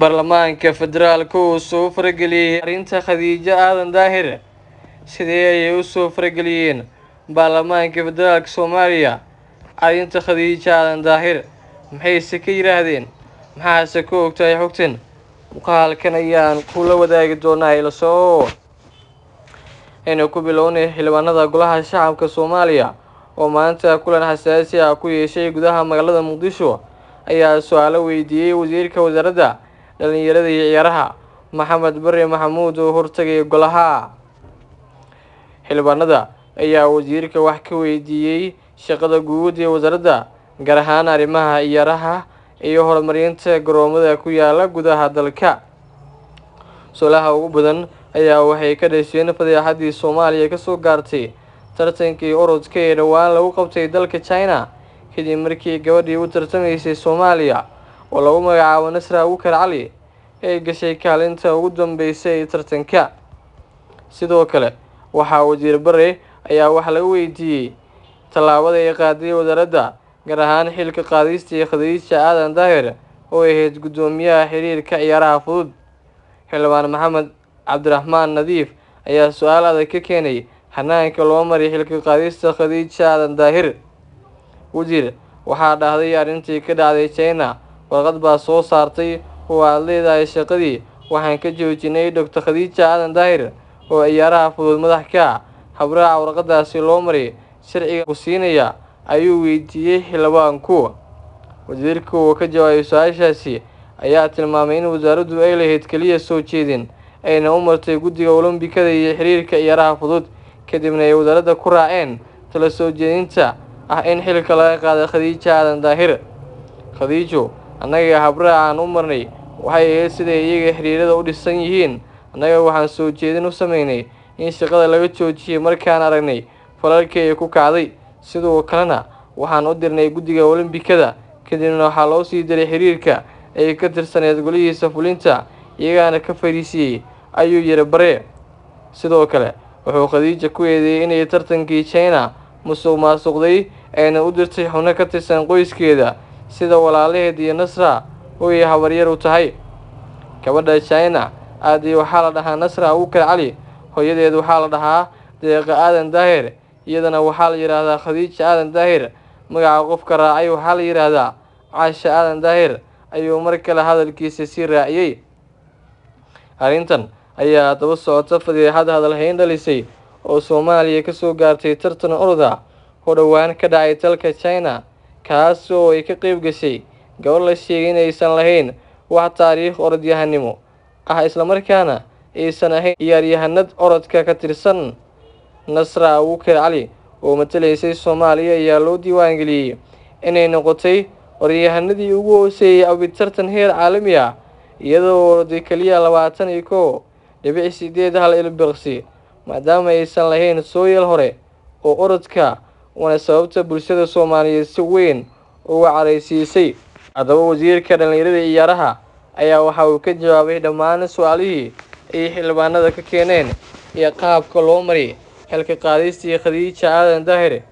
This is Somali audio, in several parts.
baarlamaanka federaalka uu soo farageliyey arrinta khadiijo aadan daahir sidee ayay u soo farageliyeen baarlamaanka federaalka soomaaliya arrinta khadiijo aadan daahir maxayse ka yidhaahdeen maxaase ka ogtahay xogtan muuqaalkan ayaan kula wadaagi doonaa ilasoo aynu ku bilownay xildhibaanada golaha shacabka soomaaliya oo maanta kulan xasaasi ah ku yeeshay gudaha magaalada muqdisho ayaa su-aalo weydiiyey wasiirka wasaaradda dhalinyarada iyo ciyaaraha maxamed bare maxamuud oo hortagay golaha xildhibaanada ayaa wasiirka wax ka weydiiyey shaqada guud ee wasaaradda gaar ahaan arrimaha ciyaaraha iyo horumarinta garoomada ku yaala gudaha dalka su-aalaha ugu badan ayaa waxay ka dhasheen fadeexadii soomaaliya kasoo gaartay tartankii orodka ee dhowaan lagu qabtay dalka china kadib markii gabadhii u tartamaysay soomaaliya oo lagu magacaabo nasra abukar cali ay gashay kaalinta ugu dambeysay ee tartanka sidoo kale waxaa wasiir bare ayaa wax laga weydiiyey tallaabada ay qaaday wasaaradda gaar ahaan xilka qaadistii khadiija aadan daahir oo ahayd guddoomiyaha xiriirka ciyaaraha fudud xildhibaan maxamed cabdiraxmaan nadiif ayaa su-aal adag ka keenay hanaanka loo maray xilka qaadista khadiija aadan daahir wasiir waxaa dhahday arrintii ka dhacday china warqad baa soo saartay oo aad leedahay shaqadii waxaan ka joojinay doctor khadiija aadan daahir oo ciyaaraha fudud madax ka ah habraaca warqadaasi loo maray sharciga ku siinaya ayuu weydiiyey xildhibaanku wasiirka oo ka jawaabay su-aashaasi ayaa tilmaamay in wasaaraddu ay lahayd keliya soo jeedin ayna u martay guddiga olombikada iyo xiriirka ciyaaraha fudud kadibna ay wasaaradda ku raaceen tala soo jeedinta ah in xilka laga qaaday khadiija aadan daahir khadiijo annaga habraacaan u marnay waxay ahayd siday iyaga xiriirada u dhisan yihiin annaga waxaan soo jeedin u sameynay in shaqada laga joojiyay markaan aragnay falalkii ay ku kacday sidoo kalena waxaan u dirnay guddiga olombikada kadibna waxaa loo sii diray xiriirka ay ka tirsaneed golihiisa fulinta iyagaana ka fariisiyey ayuu yiri bare sidoo kale wuxuu khadiija ku eedeeyey inay tartankii china musuq maasuqday ayna u dirtay xubno ka tirsan qoyskeeda sida walaalaheed iyo nasra oo ay habaryar u tahay gabadha china aadii waxaa la dhahaa nasra abukar cali hooyadeed waxaa la dhahaa deeqa aadan daahir iyadana waxaa la yidhaahdaa khadiija aadan daahir magaca qofka raacay waxaa la yidhaahdaa caasha aadan daahir ayuu mar kale hadalkiisa sii raaciyey arrintan ayaa daba socota fadeexad hadalhayn dhalisay oo soomaaliya kasoo gaartay tartan orda oo dhowaan ka dhacay dalka china kaas oo ay ka qeyb gashay gabadh la sheegay inaysan lahayn wax taariikh orodyahanimo ah islamarkaana aysan ahayn ciyaaryahanad orodka ka tirsan nasra abukar cali oo matalaysay soomaaliya ayaa loo diiwaangeliyey inay noqotay orodyahanadii ugu hooseeyey abitartan heer caalami ah iyadoo oroday keliya labaatan iyo kow dhibic sideed hal ilbirqsi maadaama aysan lahayn sooyal hore oo orodka waana sababta bulshada soomaaliyeed si weyn uga caraysiisay haddaba wasiirka dhalinyarada ciyaaraha ayaa waxa uu ka jawaabay dhammaan su-aalihii ay xildhibaanada ka keeneen iyo qaabka loo maray xilka qaadistii khadiija aadan daahir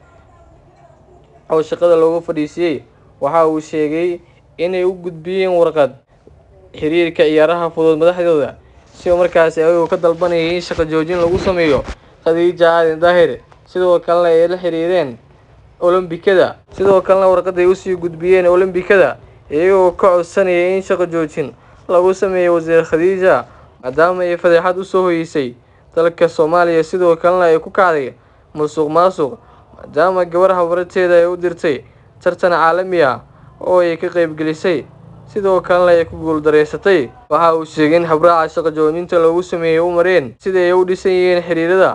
oo shaqada loogu fadhiisiyey waxa uu sheegay inay u gudbiyeen warqad xiriirka ciyaaraha fudud madaxdooda si markaasi ayagoo ka dalbanayay in shaqo joojin lagu sameeyo khadiija aadan daahir sidoo kalena ay la xiriireen olombikada sidoo kalena warqaday usii gudbiyeen olombikada iyagoo ka codsanayay in shaqo joojin lagu sameeyo wasiir khadiija maadaama ay fadeexad usoo hoyeysay dalka soomaaliya sidoo kalena ay ku kacday musuq maasuq maadaama gabar habarteeda ay u dirtay tartan caalami ah oo ay ka qeybgelisay sidoo kalena ay ku guuldareysatay waxa uu sheegay in habraaca shaqo joojinta loogu sameeyey u mareen sidai ay u dhisan yihiin xiriirada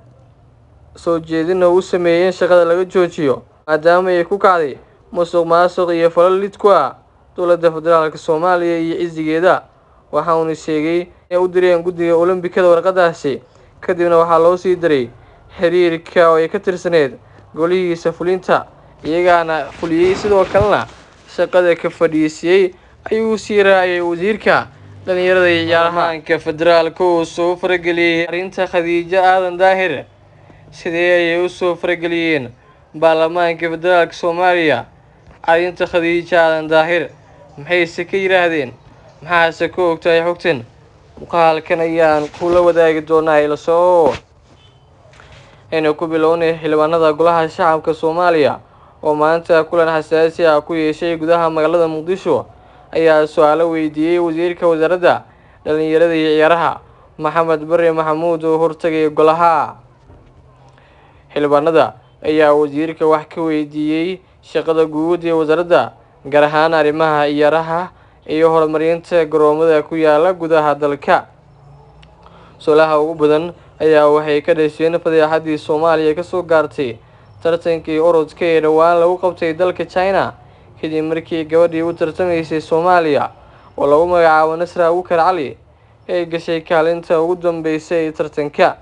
soo jeedina u sameeyey in shaqada laga joojiyo maadaama ay ku kacday musuq maasuq iyo falal lid ku ah dowladda federaalk soomaaliya iyo cisigeeda waxa uuna sheegay inay u direen guddiga olombikada warqadaasi kadibna waxaa loo sii diray xiriirka oo ay ka tirsaneed golihiisa fulinta iyagaana fuliyey sidoo kalena shaqada ka fadhiisiyey ayuu sii raaciyay wasiirka dhalinyarada iyo ciyaarahaanka federaalka uu soo farageliyey arrinta khadiijo aadan daahir sidee ayay u soo farageliyeen baarlamaanka federaalka soomaaliya arrinta khadiijo aadan daahir maxayse ka yidhaahdeen maxaase ka ogtahay xogtan muuqaalkan ayaan kula wadaagi doonaa ilasoo aynu ku bilownay xildhibaanada golaha shacabka soomaaliya oo maanta kulan xasaasi ah ku yeeshay gudaha magaalada muqdisho ayaa su-aalo weydiiyey wasiirka wasaaradda dhalinyarada iyo ciyaaraha maxamed bare maxamuud oo hortagay golaha xildhibaanada ayaa wasiirka wax ka weydiiyey shaqada guud ee wasaaradda gaar ahaan arrimaha ciyaaraha iyo horumarinta garoomada ku yaala gudaha dalka su-aalaha ugu badan ayaa waxay ka dhasheen fadeexadii soomaaliya kasoo gaartay tartankii orodka ee dhowaan lagu qabtay dalka china kadib markii gabadhii u tartamaysay soomaaliya oo lagu magacaabo nasra abukar cali ay gashay kaalinta ugu dambeysay ee tartanka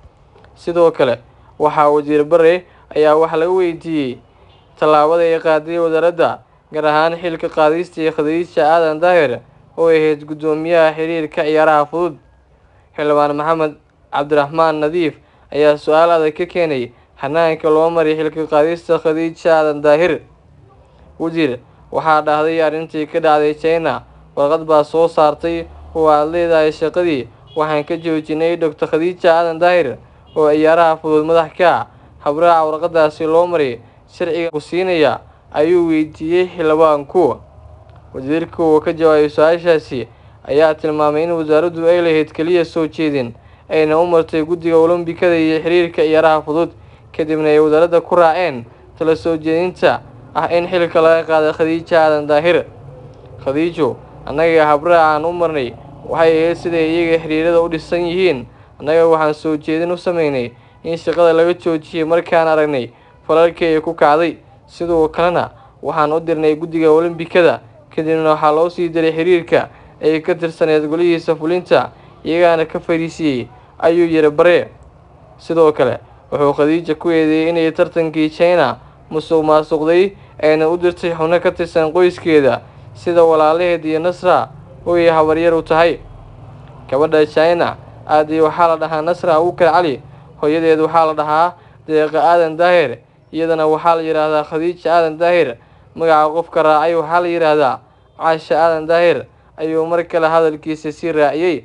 sidoo kale waxaa wasiir bare ayaa wax laga weydiiyey tallaabada ay qaaday wasaaradda gaar ahaan xilka qaadistii khadiija aadan daahir oo ahayd guddoomiyaha xiriirka ciyaaraha fudud xildhibaan maxamed cabdiraxmaan nadiif ayaa su-aal adag ka keenay hanaanka loo maray xilka qaadista khadiija aadan daahir wasiir waxaa dhahday arrintii ka dhacday china warqad baa soo saartay oo aad leedahay shaqadii waxaan ka joojinay doctor khadiija aadan daahir oo ciyaaraha fudud madax ka ah habraaca warqadaasi loo maray sharciga ku siinaya ayuu weydiiyey xildhibaanku wasiirka oo ka jawaabay su-aashaasi ayaa tilmaamay in wasaaraddu ay lahayd keliya soo jeedin ayna u martay guddiga olombikada iyo xiriirka ciyaaraha fudud kadibna ay wasaaradda ku raaceen tala soo jeedinta ah in xilka laga qaada khadiija aadan daahir khadiijo annaga habraacaan u marnay waxay ahayd siday iyaga xiriirada u dhisan yihiin annaga waxaan soo jeedin u sameynay in shaqada laga joojiyay markaan aragnay falalkii ay ku kacday sidoo kalena waxaan u dirnay guddiga olombikada kadibna waxaa loo sii diray xiriirka ay ka tirsaneed golihiisa fulinta iyagaana ka fariisiyey ayuu yiri bare sidoo kale wuxuu khadiija ku eedeeyey inay tartankii china musuq maasuqday ayna u dirtay xubno ka tirsan qoyskeeda sida walaalaheed iyo nasra oo ay habaryar u tahay gabadha china aadii waxaa la dhahaa nasra abukar cali hooyadeed waxaa la dhahaa deeqa aadan daahir iyadana waxaa la yidhaahdaa khadiija aadan daahir magaca qofka raacay waxaa la yidhaahdaa caasha aadan daahir ayuu mar kale hadalkiisa sii raaciyey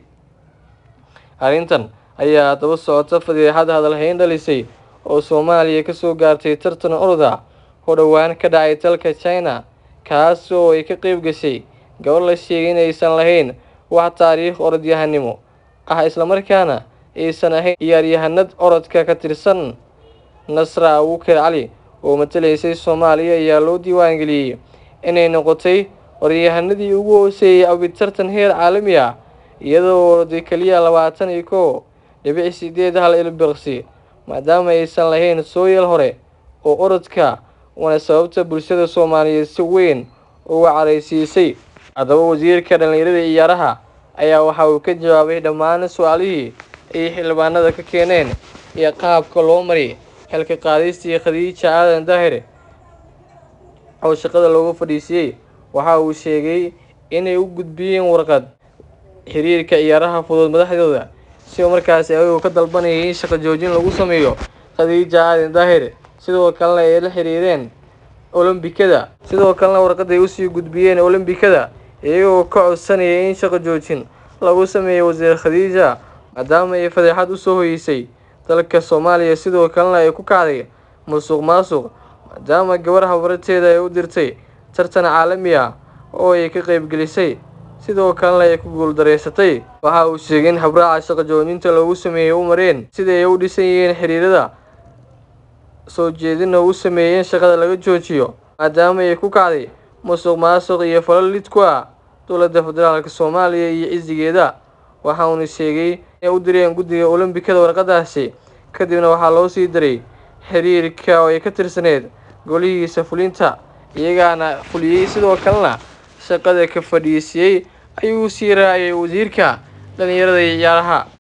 arrintan ayaa daba socota fadeexad hadalhayn dhalisay oo soomaaliya kasoo gaartay tartan oroda oo dhowaan ka dhacay dalka china kaas oo ay ka qeyb gashay gabadh la sheegay inaysan lahayn wax taariikh orodyahanimo ah islamarkaana aysan ahayn ciyaaryahanad orodka ka tirsan nasra abukar cali oo matalaysay soomaaliya ayaa loo diiwaangeliyey inay noqotay orodyahanadii ugu hooseeyey abitartan heer caalami ah iyadoo oroday keliya labaatan iyo kow dhibic sideed hal ilbirqsi maadaama aysan lahayn sooyal hore oo orodka waana sababta bulshada soomaaliyeed si weyn uga caraysiisay haddaba wasiirka dhalinyarada ciyaaraha ayaa waxa uu ka jawaabay dhammaan su-aalihii ay xildhibaanada ka keeneen iyo qaabka loo maray xilka qaadistii khadiija aadan daahir oo shaqada loogu fadhiisiyey waxa uu sheegay inay u gudbiyeen warqad xiriirka ciyaaraha fudud madaxdooda si markaasi ayagoo ka dalbanayay in shaqo joojin lagu sameeyo khadiija aadan daahir sidoo kalena ay la xiriireen olombikada sidoo kalena warqaday usii gudbiyeen olombikada iyagoo ka codsanayay in shaqo joojin lagu sameeyo wasiir khadiija maadaama ay fadeexad usoo hoyeysay dalka soomaaliya sidoo kalena ay ku kacday musuq maasuq maadaama gabar habarteeda ay u dirtay tartan caalami ah oo ay ka qeybgelisay sidoo kalena ay ku guuldareysatay waxa uu sheegay in habraaca shaqo joojinta loogu sameeyey u mareen sidai ay u dhisan yihiin xiriirada soo jeedina uu sameeyey in shaqada laga joojiyo maadaama ay ku kacday musuq maasuq iyo falal lid ku ah dowladda federaalk soomaaliya iyo cisigeeda waxa uuna sheegay inay u direen guddiga olombikada warqadaasi kadibna waxaa loo sii diray xiriirka oo ay ka tirsaneed golihiisa fulinta iyagaana fuliyey sidoo kalena shaqada ka fadhiisiyey ayuu sii raaciyay wasiirka dhalinyarada iyo ciyaaraha